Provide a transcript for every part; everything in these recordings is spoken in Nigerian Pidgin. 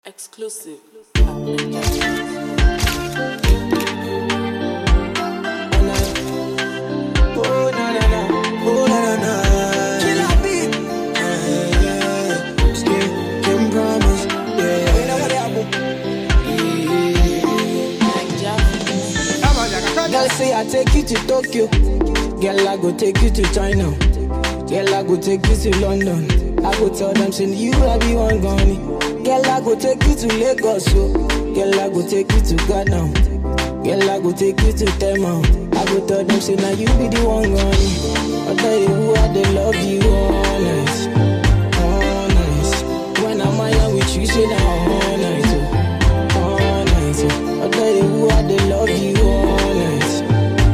Exclusive. Oh, na, na, na. Oh, na, na, na. Killer beat. Yeah, yeah. Skin, Kim promise. Yeah. Girl say I take you to Tokyo. Girl I go take you to China. Girl I go take you to London. I go tell them say you I be one gone. Girl I go take you to Lagos. So. Girl I go take you to Ghana. Girl I go take you to Tema. I go tell them say now you be the one gone. I tell you who I they love you honest, honest. When I'm out with you say now all night. oh. All night, oh. I tell you who I they love you honest,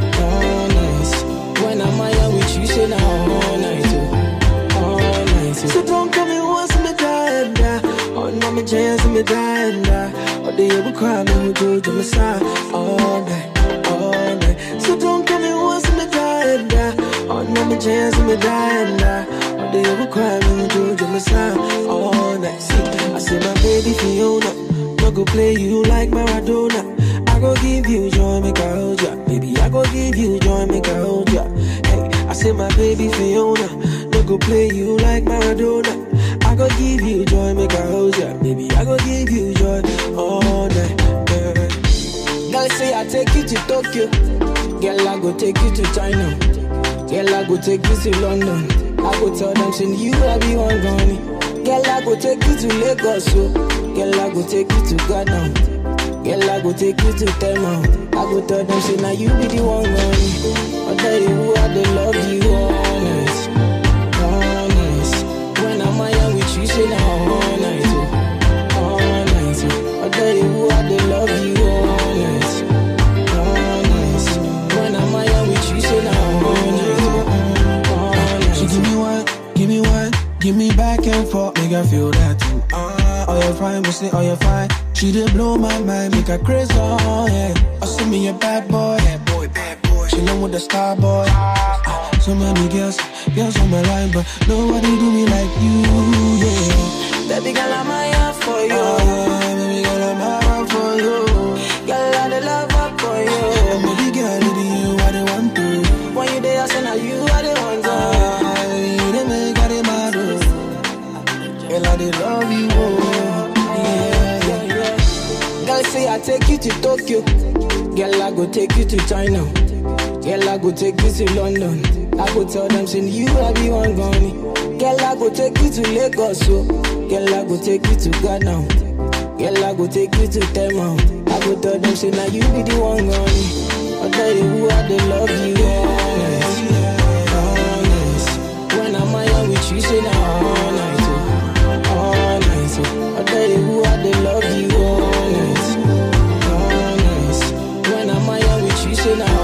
honest. When I'm out with you, say now all night, oh. all night. oh. So don't come and once me die and die. Oh no, me chance me die and die. Oh they ever cry me who do to me side all night, all night. So don't come and once me die and die. Oh no, me chance me die and die. Oh they ever cry me who do to me side all night. See, I say my baby Fiona. No go play you like Maradona. I go give you joy, make I hold ya. Baby, I go give you joy, make I hold ya. Hey, I say my baby Fiona. No go play you like Maradona. I go give you joy, make I hold ya. Baby, I go give you joy all night. Yeah. Girl say I take you to Tokyo. Girl, I go take you to China. Girl, I go take you to London. I go tell them, say you I be one gone. Girl, I go take you to Lagos. So. Girl, I go take you to Ghana. Girl, I go take you to Tema. I go tell them, say now you be the one gone. I tell you who I they love you honest, honest. When I'm out with you, say now all night, oh. all night. oh. I tell you who I they love you honest, honest. When I'm out with you, say now all night, oh. all night. She give me one, give me one, give me back and forth, make I feel that too. Ah, oh you fine, we say oh you fine. She did blow my mind, make her crazy, oh yeah. I see me a bad boy, bad boy, bad boy. She with the star boy. Ah, so many girls, girls on my line, but nobody do me like you, yeah. Baby girl, I'm here for you. Ah, baby girl, I'm out for you. Girl, I the love up for you. And baby girl, it be you I the want to. When you there, I say now you are the one. to. Ah, you the make I the mad, oh. Girl, I the love you, oh. yeah. Yeah, yeah. Girl, say I take you to Tokyo. Girl, I go take you to China. Girl, I go take you to London. I go tell them, say you I be one gone. Girl, I go take you to Lagos. So. Girl, I go take you to Ghana. Girl, I go take you to Tema. I go tell them, say now you be the one gone. I tell you who I they love you honest, honest. When I'm out with you, say now all night, oh. all night. oh. I tell you who I they love you honest, honest. When I'm out with you, say now